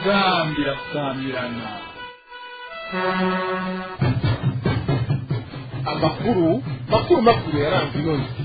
inzambi irasamirana amakuru makuru makuru yaranze ino nzu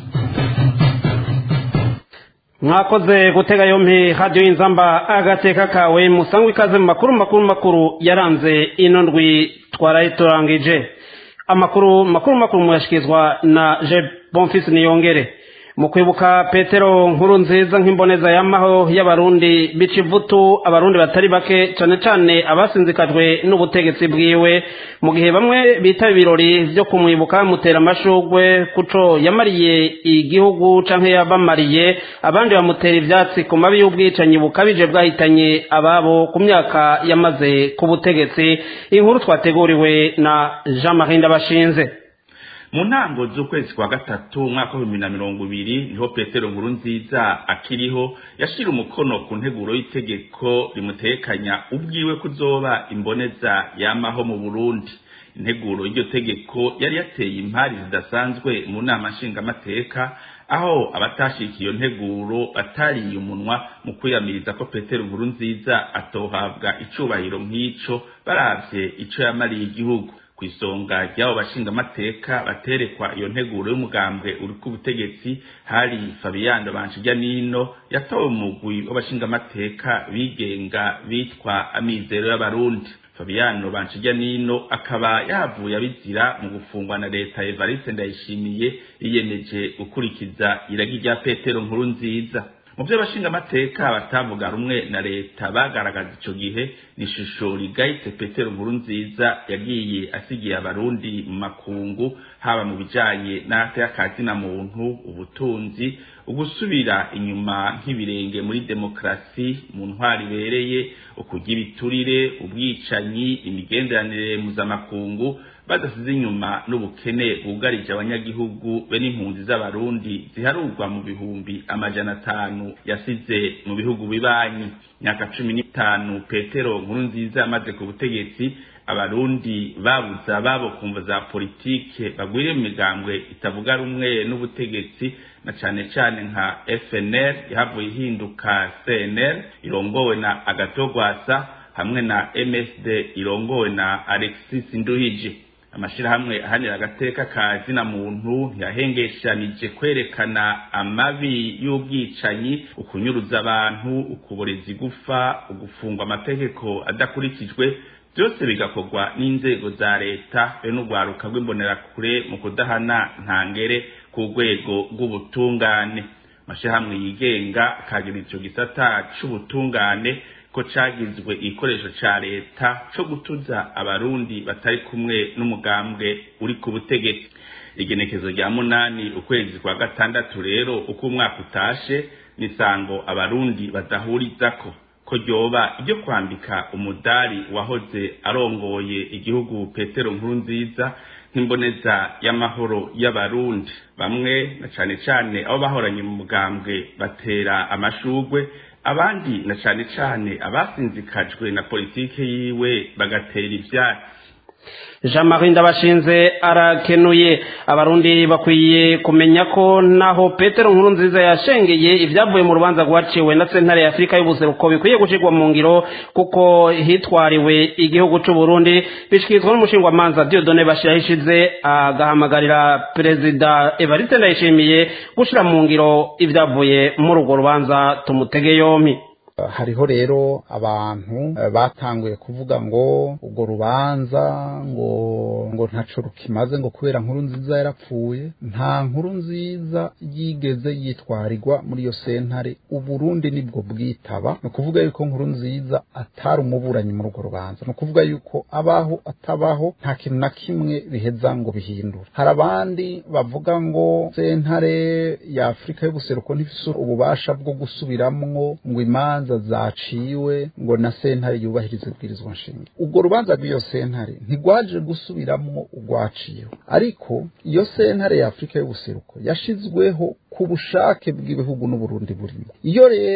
mwakoze gutega yompi radiyo y'inzamba agateka kawe musangwe ikaze mu makuru makuru makuru yaranze ino ndwi twaraye turangije amakuru makuru makuru muyashyikirizwa na je bonfisi niyongere mu kwibuka petero nkuru nziza nk'imboneza y'amaho y'abarundi bica ivutu abarundi batari bake cyane cyane abasinzikajwe n'ubutegetsi bwiwe mu gihe bamwe bitaba ibirori byo kumwibuka mutera amashugwe kuco yamariye igihugu canke yabamariye abandi bamutera ivyatsi ku mabi y'ubwicanyi bukabije bwahitanye ababo ku myaka yamaze ku butegetsi inkuru twateguriwe na jean marie ndabashinze mu ntango z'ukwezi kwa gatatu umwaka w'ibihumbi na mirongo ibiri niho petero nkuru nziza akiriho yashira umukono ku nteguro y'itegeko rimutekanya ubwiwe kuzoba imboneza yamaho mu burundi integuro y'iryo tegeko yari yateye impari zidasanzwe mu nama nshingamateka aho abatashikiye iyo nteguro batariye umunwa mu kwiyamiriza ko petero nkuru nziza atohabwa icubahiro nk'ico baravye ico yamariye igihugu ku isonga ry'abo bashingamateka baterekwa iyo nteguro y'umugambwe uri ku butegetsi hari fabiyando banshijya nino yatowe mu mugwi w'abashingamateka bigenga bitwa amizero y'abarundi fabiyano banshijya nino akaba yavuye abizira mu gufungwa na leta evariste ndayishimiye yiyemeje gukurikiza iragi rya petero nkuru nziza mu byo abashingamateka batavuga rumwe na leta bagaragaza ico gihe ni ishusho rigayitse petero nkuru nziza yagiye asigiye abarundi mu makungu haba mu bijanye n'akazi na muntu ubutunzi ugusubira inyuma nk'ibirenge muri demokarasi mu ntwari ibereye ukurya ibiturire ubwicanyi imigenderanire mpuzamakungu badasize inyuma n'ubukene bwugarije abanyagihugu be n'impunzi z'abarundi ziharurwa mu bihumbi amajana atanu yasize mu bihugu bibanyi myaka cumi n'itanu petero nkuru nziza amaze ku butegetsi abarundi babuze ababo kumva za politike bagwiriye mu migambwe itavuga rumwe n'ubutegetsi na cane cane nka FNL yahavuye ihinduka CNL irongowe na Agatogwasa hamwe na MSD irongowe na Alexis Nduhije amashirahamwe ahanira agateka ka zina muntu ntiyahengeshanije kwerekana amabi y'ubwicanyi ukunyuruza abantu ukuboreza igufa ugufungwa amategeko adakurikijwe byose bigakorwa n'inzego za leta be n'urwaruka rw'imbonerakure mu kudahana ntangere ku rwego rw'ubutungane amashirahamwe yigenga akagira ico gisata c'ubutungane ko cagizwe igikoresho ca leta co gutuza abarundi batari kumwe n'umugambwe uri ku butegetsi igenekezo rya munani ukwezi kwa gatandatu rero uko umwaka utashe nisango abarundi badahurizako ko ryoba iryo kwambika umudari wahoze arongoye igihugu petero nkuru nziza nk'imboneza y'amahoro y'abarundi bamwe na cane cane abo bahoranye mu mugambwe batera amashugwe abandi na cane cane abasinzikajwe na politike yiwe bagatera ivyatsi jean marie ndabashinze arakenuye abarundi bakwiye kumenya ko naho petero nkuru nziza yashengeye ibyavuye mu rubanza rwaciwe na sentare ya afurika y'ubuseruko bikwiye gushyirwa mu ngiro kuko hitwariwe igihugu cy'u burundi bishyikirizwa n'umushingwamanza diodone bashyiraho ishize agahamagarira perezida evariste ndayishimiye gushyira mu ngiro ibyavuye muri urwo rubanza tumutege yompi hariho rero abantu batanguye kuvuga ngo urwo rubanza ngo ngo ntaco rukimaze ngo kubera nkuru nziza yarapfuye nta nkuru nziza yigeze yitwarirwa muri iyo sentare uburundi nibwo bwitaba ni ukuvuga yuko nkuru nziza atari umuburanyi muri urwo rubanza ni ukuvuga yuko abaho atabaho nta kintu na kimwe biheza ngo bihindure hari abandi bavuga ngo sentare ya afurika y'ubuseruko ntifise ububasha bwo gusubiramwo ngo imanza zaciwe ngo na sentare yubahirize ibwirizwa nshinga ubwo rubanza rw'iyo sentare ntigwaje gusubiramwo urwaciwe ariko iyo sentare ya afurika y'ubuseruko yashizweho ku bushake bw'ibihugu n'uburundi burimo iyo rero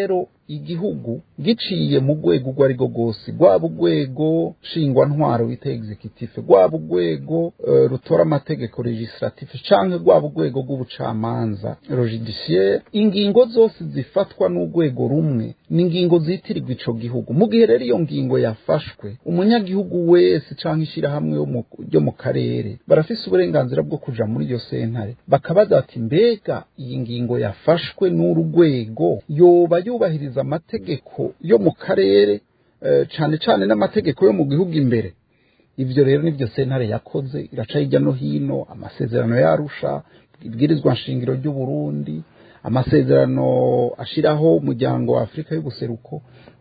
igihugu giciye mu rwego urwo ari rwo rwose rwaba urwego nshingwantwaro bita executive rwaba urwego uh, rutora amategeko legislative canke rwaba urwego rw'ubucamanza judiciaire ingingo zose zifatwa n'urwego rumwe ni ingingo zitirirwa ico gihugu mu gihe rero iyo ngingo yafashwe umunyagihugu wese canke ishirahamwe ryo mu karere barafise uburenganzira bwo kuja muri iyo sentare bakabaza bati mbega iyi ngingo yafashwe n'uru rwego yoba yubahiriza amategeko yo mu karere cyane cyane n'amategeko yo mu gihugu imbere ibyo rero nibyo sentare yakoze iraca hirya no hino amasezerano yarusha ibwirizwa nshingiro ry'u Burundi amasezerano ashiraho umuryango wa Afurika y'ubuseruko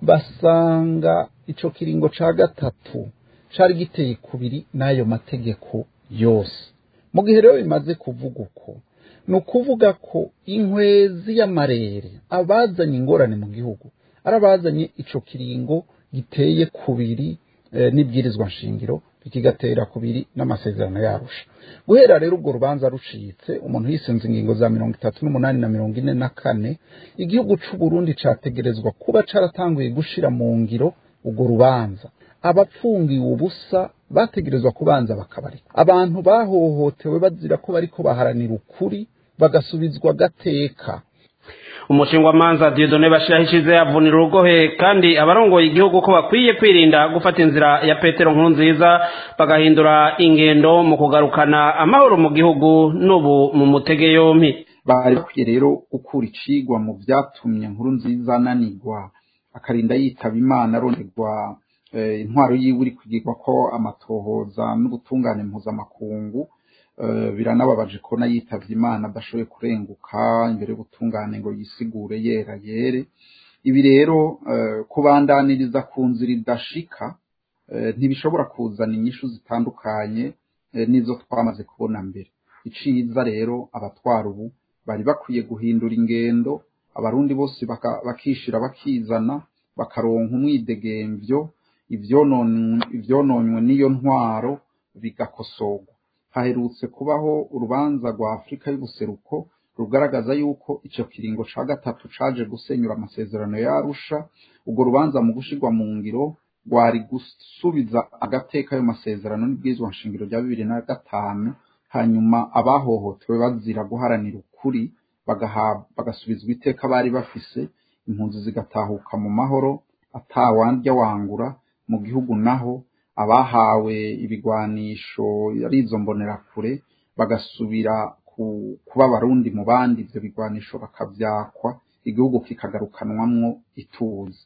basanga ico kiringo ca gatatu cari giteye kubiri n'ayo mategeko yose mu gihe rero bimaze kuvuga uko ni ukuvuga ko inkwezi y'amarere abazanye ingorane mu gihugu ari abazanye ico kiringo giteye kubiri e, n'ibwirizwa nshingiro bikigatera kubiri n'amasezerano yarusha guhera rero ubwo rubanza rucitse umuntu yisenze ingingo za mirongo itatu n'umunani na mirongo ine na kane igihugu c'u Burundi categerezwa kuba caratanguye gushira mu ngiro urwo rubanza abapfungiwe ubusa bategerezwa kubanza bakabarika abantu bahohotewe bazira ko bariko baharanira ukuri bagasubizwa gateka umushingwamanza Dieudonne Bashiraho ishize yavunira urugohe kandi abarongoye igihugu ko bakwiye kwirinda gufata inzira ya Petero Nkurunziza bagahindura ingendo mu kugarukana amahoro mu gihugu n'ubu mu mutege yompi bari bakwiye rero gukura icigwa mu vyatumye Nkurunziza ananirwa akarinda yitaba Imana aronderwa intwaro yiwe iri kugirwa ko amatohoza n'ubutungane mpuzamakungu biranababaje ko yitavye imana adashoboye kurenguka imbere y'ubutungane ngo yisigure yera yere ibi rero kubandaniriza ku nzira idashika ntibishobora kuzana inyishu zitandukanye n'izo twamaze kubona mbere iciza rero abatwara ubu bari bakwiye guhindura ingendo abarundi bose bakishira bakizana bakaronka umwidegemvyo ivyononywe n'iyo ntwaro bigakosorwa haherutse kubaho urubanza rwa Afurika y'ubuseruko rugaragaza yuko ico kiringo ca gatatu caje gusenyura amasezerano yarusha urwo rubanza mu gushirwa mu ngiro rwari gusubiza agateka ayo masezerano n'ibwirizwa nshingiro rya bibiri na gatanu hanyuma abahohotewe bazira guharanira ukuri bagasubizwa iteka bari bafise impunzi zigatahuka mu mahoro atawandya wangura mu gihugu naho abahawe ibigwanisho ari izo mbonerakure bagasubira kuba abarundi mu bandi ivyo bigwanisho bakavyakwa igihugu kikagarukanwamwo ituze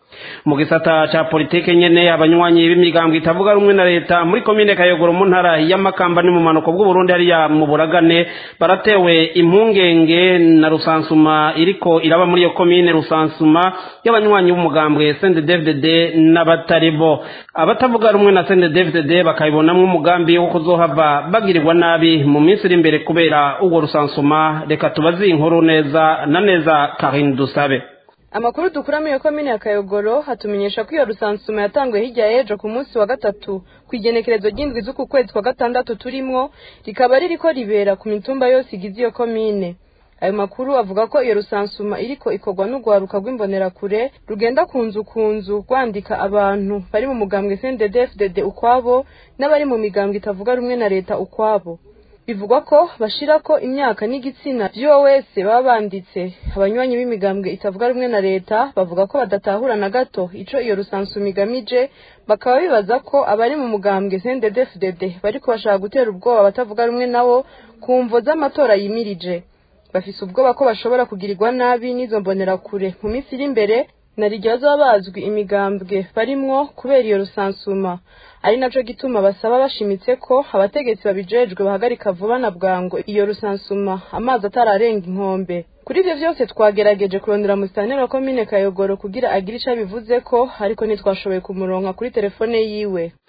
mu gisata ca politike nyene abanywanyi b'imigambwe itavuga rumwe na leta muri komine kayogoro mu ntara y'amakamba ni mu manuko bw'uburundi hariya mu buragane baratewe impungenge na rusansuma iriko iraba muri iyo komine rusansuma y'abanywanyi b'umugambwe CNDD-FDD n'abatari bo abatavuga rumwe na CNDD-FDD bakabibonamwo umugambi wo kuzohava bagirirwa nabi mu minsi iri imbere kubera urwo rusansuma reka tubazi inkuru neza na neza Karine Dusabe amakuru dukura muri iyo komine ya kayogoro hatumenyesha ko iyo rusansuma yatanguye hirya y'ejo ku munsi wa gatatu ku igenekerezo ry'indwi z'uku kwezi kwa gatandatu turimwo rikaba ririko ribera ku mitumba yose igize iyo komine ayo makuru avuga ko iyo rusansuma iriko ikorwa n'urwaruka rw'imbonerakure rugenda ku nzu ku nzu rwandika abantu bari mu mugambwe CNDD-FDD ukwabo n'abari mu migambwe itavuga rumwe na leta ukwabo bivugwa ko bashirako imyaka n'igitsina vy'uwo wese baba banditse abanywanyi b'imigambwe itavuga rumwe na leta bavuga ko badatahura na gato ico iyo rusansuma igamije bakaba bibaza ko abari mu mugambwe CNDD-FDD bariko bashaka gutera ubwoba abatavuga rumwe nabo ku mvo z'amatora yimirije bafise ubwoba ko bashobora kugirirwa nabi n'izo mbonerakure mu minsi iri imbere na riryo bazaba bazwi imigambwe barimwo kubera iyo rusansuma ari naco gituma basaba bashimitse ko abategetsi babijejwe bahagarika vuba na bwango iyo rusansuma amazi atararenga inkombe kuri ivyo vyose twagerageje kurondera musitanteri wa komine kayogoro kugira agire ico abivuze ko ariko ntitwashoboye kumuronka kuri telefone yiwe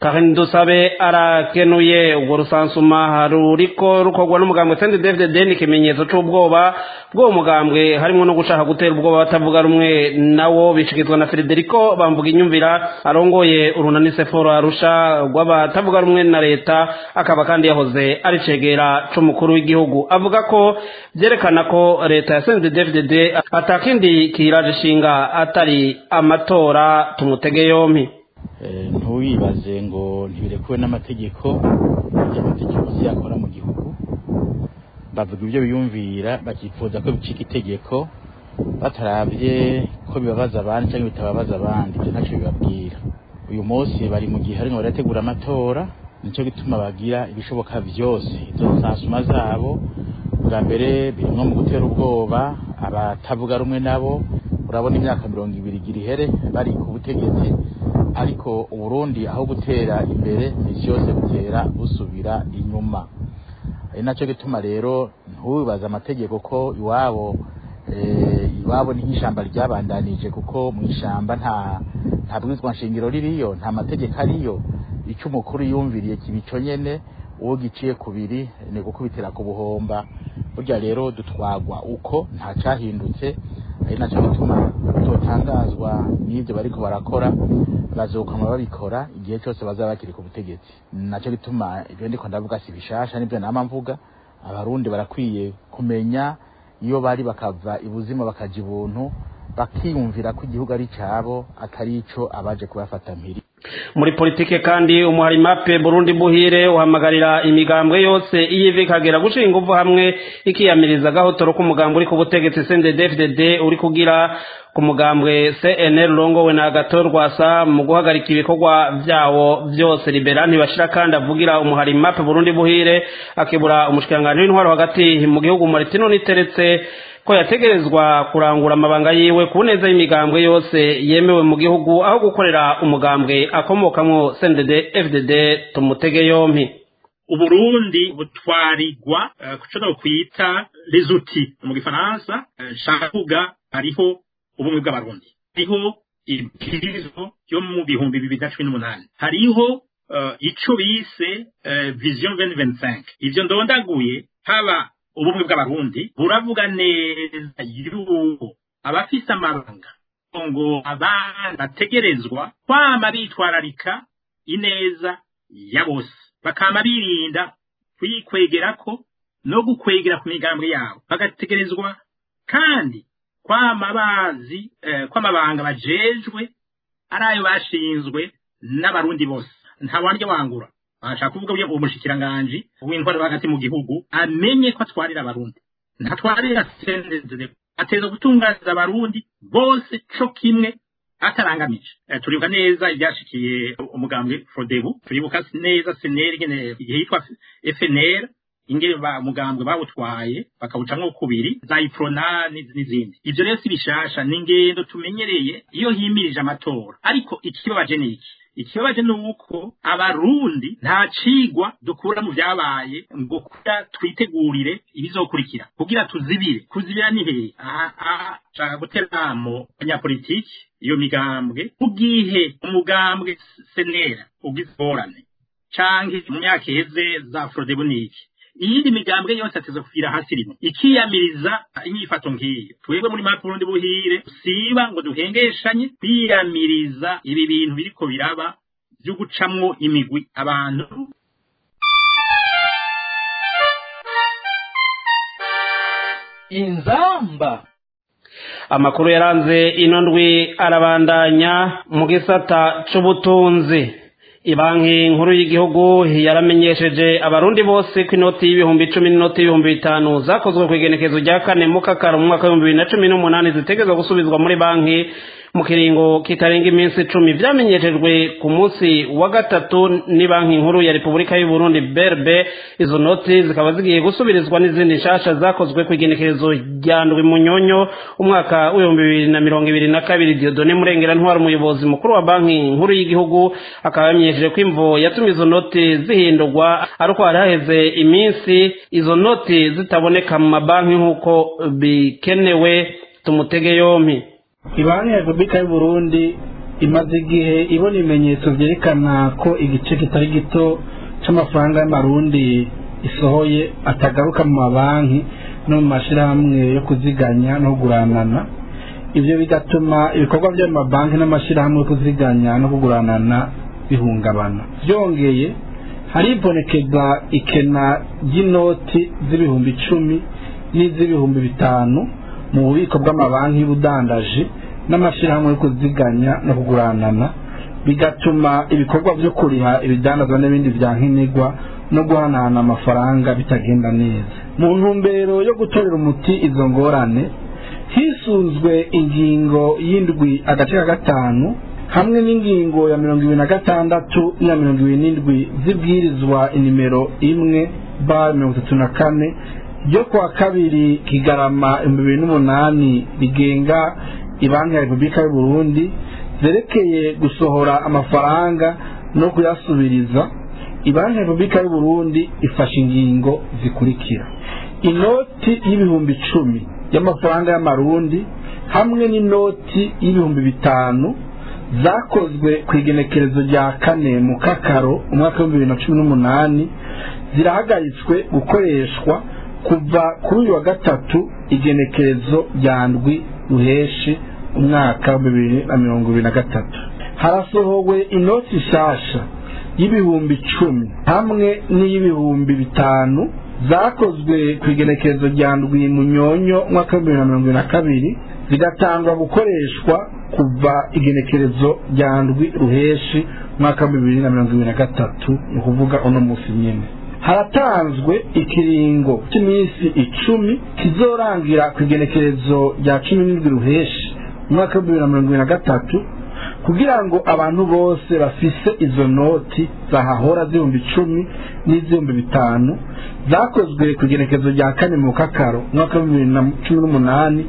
Karin Dusabe arakenuye ubwo rusansuma ruriko rukorwa n'umugambwe CNDD-FDD ni ikimenyetso c'ubwoba bw'uwo mugambwe harimwo no gushaka gutera ubwoba batavuga rumwe nawo bishikizwa na Federico bamvuga inyumvira arongoye urunani Seforo Arusha rw'abatavuga rumwe na leta akaba kandi yahoze ari cegera c'umukuru w'igihugu avuga ko vyerekana ko leta ya CNDD-FDD atakindi kiraje shinga atari amatora tumutege yompi ntuwibaze ngo ntibirekuwe n'amategeko ibyo amategeko si yakora mu gihugu bavuga ibyo biyumvira bakifuza ko bicika itegeko batarabye ko bibabaza abandi cyangwa bitababaza abandi ibyo ntacyo bibabwira uyu munsi bari mu gihe barimo barategura amatora nicyo gituma bagira ibishoboka byose izo nsasuma zabo bwa mbere birimo mu gutera ubwoba abatavuga rumwe nabo urabona imyaka mirongo ibiri igira ihere bari ku butegetsi ariko uburundi aho gutera imbere misi yose butera busubira inyuma ari nacyo gituma rero ntubibaze amategeko ko iwabo iwabo ni nk'ishyamba ryabandanije kuko mu ishyamba nta nta bwizwa nshingiro ririyo nta mategeko ariyo icyo umukuru yumviriye kibico nyene uwo giciye kubiri ni gukubitira ku buhomba burya rero dutwagwa uko nta cyahindutse ari nacyo gituma tutotangazwa n'ibyo bariko barakora bazokama babikora igihe cyose bazaba bakiri ku butegetsi nacyo gituma ibyo ndiko ndavuga si bishasha nibyo nama mvuga abarundi barakwiye kumenya iyo bari bakava ibuzima bakaja ibuntu bakiyumvira ko igihugu ari cabo atari ico abaje kubafata mpiri muri politike kandi umuhari mape burundi buhire uhamagarira imigambwe yose iyiva ikagera gushira ingufu hamwe ikiyamiriza agahotoro k'umugambwe uri ku butegetsi cndd uri kugira ku mugambwe cnl urongowe na agato rwasa mu guhagarika ibikorwa vyawo vyose libera ntibashira kandi avugira umuhari mape burundi buhire akibura umushikiranganji w'intwaro hagati mu gihugu maritino niteretse ko yategerezwa kurangura amabanga yiwe ku neza y'imigambwe yose yemewe mu gihugu aho gukorera umugambwe akomokamwo CNDD FDD tumutege yompi uburundi butwarirwa uh, kuco kwita les outils mu gifaransa nshaka uh, kuvuga hariho ubumwe bw'abarundi hariho ibwirizwa yo mu bihumbi bibiri na cumi n'umunani hariho uh, ico bise vision 2025 ivyo ndondaguye haba ubumwe bw'abarundi buravuga neza yuko abafise amabanga ngo abana bategerezwa kwama bitwararika ineza ya bose bakama birinda kuyikwegerako no gukwegera ku migambwe yabo bagategerezwa kandi kwama bazi eh, kwamabanga bajejwe ari ayo bashinzwe n'abarundi bose nta wandya wangura ashaka kuvuga uwo mushikiranganji w'intwaro hagati mu gihugu amenye ko atwarira abarundi ntatwarira sendezere ateza gutunganiza abarundi bose co kimwe atarangamije e, turibuka neza ibyashikiye umugambwe Frodebu turibuka neza seneri ngene igihe yitwa FNR ingene ba mugambwe bawutwaye bakawucamwo kubiri za iprona n'izindi ivyo rero si bishasha ni ingendo tumenyereye iyo himirije amatora ariko ikibabaje ni iki ikibabaje ni uko abarundi nta cigwa dukura mu vyabaye ngo kugira twitegurire ibizokurikira kugira tuzibire kuzibira ni hehe aha shaka guteramo abanyapolitiki iyo migambwe ubwihe umugambwe senera ubwizorane canke mu myaka iheze za frodebu niki iyindi migambwe yose ateza kuvira hasi rimwe ikiyamiriza inyifato nk'iyo twebwe muri mapu burundi buhire siba ngo duhengeshanye kwiyamiriza ibi bintu biriko biraba vyo gucamwo imigwi abantu inzamba amakuru yaranze ino ndwi arabandanya mu gisata c'ubutunzi ibanki nkuru y'igihugu yaramenyesheje abarundi bose ko inoti y'ibihumbi icumi n'inoti y'ibihumbi bitanu zakozwe ku igenekezo rya kane mu kakaro mu mwaka w'ibihumbi bibiri na cumi n'umunani zitegerezwa gusubizwa muri banki mu kiringo kitarenga iminsi icumi vyamenyeshejwe ku munsi wa gatatu ni banki nkuru ya repubulika y'u Burundi berbe izo noti zikaba zigiye gusubirizwa n'izindi nshasha zakozwe ku igenekerezo rya ndwi munyonyo umwaka w'ibihumbi bibiri na mirongo ibiri na kabiri diodone murengera ntwara umuyobozi mukuru wa banki nkuru y'igihugu akaba yamenyesheje ko imvo yatumye izo noti zihindurwa ari uko hari haheze iminsi izo noti zitaboneka mu mabanki nk'uko bikenewe tumutege yompi ibanki ya repubulika y'u burundi imaze igihe ibona ibimenyetso byerekana ko igice kitari gito c'amafaranga y'amarundi isohoye atagaruka mu mabanki no mu mashyirahamwe yo kuziganya no kuguranana ibyo bigatuma ibikorwa by'amabanki n'amashyirahamwe yo kuziganya no kuguranana bihungabana byongeye haribonekeza ikena ry'inoti z'ibihumbi icumi n'iz'ibihumbi bitanu mu bubiko bw'amabanki y'ubudandaji n'amashyirahamwe yo kuziganya no kuguranana bigatuma ibikorwa byo kuriha ibidandazwa n'ibindi bya nkenerwa no guhanahana amafaranga bitagenda neza mu ntumbero yo gutorera umuti izo ngorane hisunzwe ingingo y'indwi agace ka gatanu hamwe n'ingingo ya mirongo ibiri na gatandatu n'iya mirongo ibiri n'indwi zibwirizwa inimero imwe ba mirongo itatu na kane ryo kuwa kabiri kigarama ibihumbi bibiri n'umunani rigenga ibanki ya repubulika y'u burundi zerekeye gusohora amafaranga no kuyasubiriza ibanki ya repubulika y'u burundi ifashe ingingo zikurikira inoti y'ibihumbi icumi y'amafaranga y'amarundi hamwe n'inoti y'ibihumbi bitanu zakozwe ku igenekerezo rya kane mu kakaro umwaka w'ibihumbi bibiri na cumi n'umunani zirahagaritswe gukoreshwa kuva kuri uyu wa gatatu igenekerezo rya ndwi ruheshi umwaka wa bibiri na mirongo ibiri na gatatu harasohowe inoti nshasha y'ibihumbi icumi hamwe n'iy'ibihumbi bitanu zakozwe ku igenekerezo rya ndwi munyonyo umwaka wa bibiri na mirongo ibiri na kabiri zigatangwa gukoreshwa kuva igenekerezo rya ndwi ruheshi umwaka wa bibiri na mirongo ibiri na gatatu ni ukuvuga uno munsi nyine haratanzwe ikiringo cy'iminsi icumi kizorangira ku igenekerezo rya cumi n'indwi ruheshi umwaka wa bibiri na mirongo ibiri na gatatu kugira ngo abantu bose bafise izo noti zahahora z'ibihumbi icumi n'iz'ibihumbi bitanu zakozwe ku igenekerezo rya kane mu kakaro umwaka wa bibiri na cumi n'umunani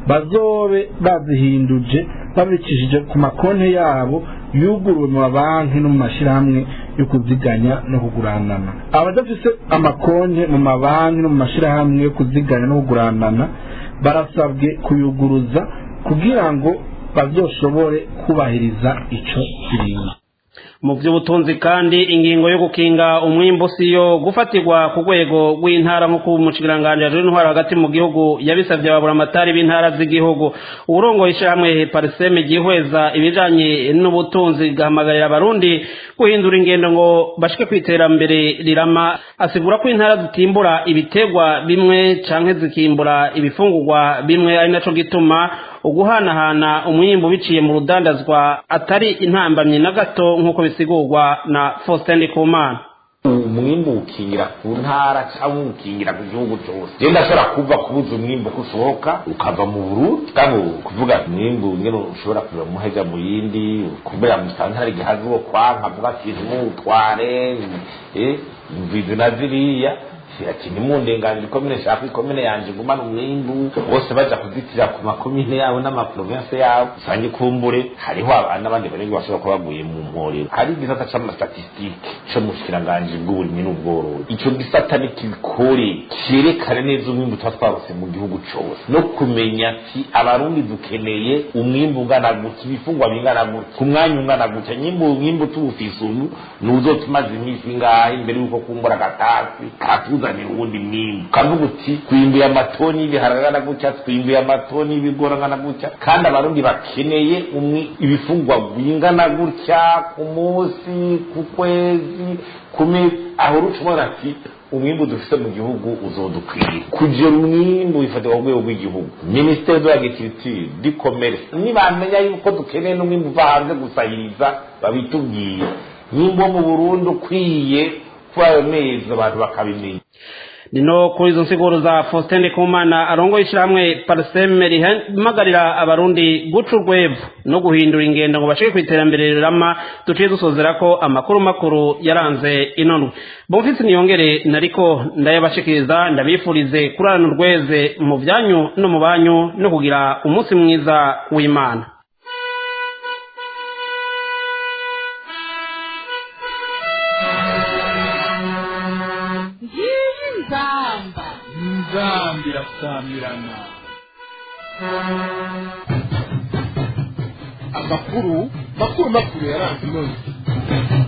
bazobe bazihinduje babicishije ku makonti yabo yuguruwe mu mabanki no mu mashyirahamwe yo kuziganya no kuguranana abadafise amakonti mu mabanki no mu mashyirahamwe yo kuziganya no kuguranana barasabwe kuyuguruza kugira ngo bazoshobore kubahiriza ico kiringo mu by'ubutunzi kandi ingingo yo gukinga umwimbu si yo gufatirwa ku rwego rw'intara nk'uko umushyikiranganji w'intwara hagati mu gihugu yabisabye ababuramatari b'intara z'igihugu uburongo ishyirahamwe pariseme gihweza ibijyanye n'ubutunzi gahamagarira abarundi guhindura ingendo ngo bashike ku iterambere rirama asigura ko intara zitimbura ibitegwa bimwe cyangwa zikimbura ibifungurwa bimwe ari nacyo gituma uguhanahana umwimbu biciye mu rudandazwa atari intambamyi na gato nk'uko bisigurwa na Faustin Ndikumana umwimbu ukingira ku ntara cyangwa ukingira ku gihugu cyose je ndashobora kuva kubuza umwimbu ko usohoka ukava mu burundi kandi kuvuga umwimbu ngene ushobora kuva muheja mu yindi kubera musantara igihazi wo kwanka vuga ati ntimutware eh mvizi na ziriya ati nimundenganire ikomine shaka ikomine yanje gumana umwimbu bose baja kuzitira ku makomine yabo n'amaprovinsi yabo usange kumbure hariho n'abandi barenga bashobora kuba baguye mu mporero hari igisata c'amastatistike co mu bushikiranganje bw'uburimyi n'ubworozi ico gisata ni kibikore cerekane neza umwimbu tuba twarose mu gihugu cose no kumenya ati abarundi dukeneye umwimbu ungana gutya ibifungwa bingana gutya ku mwanya ungana gutya nyimbu umwimbu tuwufise ubu nuzotumaze iminsi ingahe imbere y'uko kumbura agatasi katuza tuzanira uwundi mwimbu kavuga uti twimbuye amatoni y'ibiharage angana gutya twimbuye amatoni y'ibigori angana gutya kandi abarundi bakeneye ibifungwa bingana gutya ku munsi ku kwezi ku mezi aho uruca ati umwimbu dufite mu gihugu uzodukwiriye kugira umwimbu bifatirwa ku rwego rw'igihugu minisiteri de l'agriculture du commerce nibamenya yuko dukeneye n'umwimbu uva hanze gusahiriza babitubwiye nyimbo mu burundi ukwiye kuri ayo mezi abantu bakabimenya nino kuri izo nsiguro za Faustin Ndikumana arongo ishyirahamwe Parseme rihamagarira abarundi guca urwevu no guhindura ingendo ngo bashike ku iterambere rirama duciye dusozera ko amakuru makuru yaranze inonwe bomfisi niyongere nariko ndayabashikiriza ndabifurize kurarana urweze mu byanyu no mu banyu no kugira umunsi mwiza w'Imana nzamba nzamba irasamirana amakuru makuru makuru yaranze inoni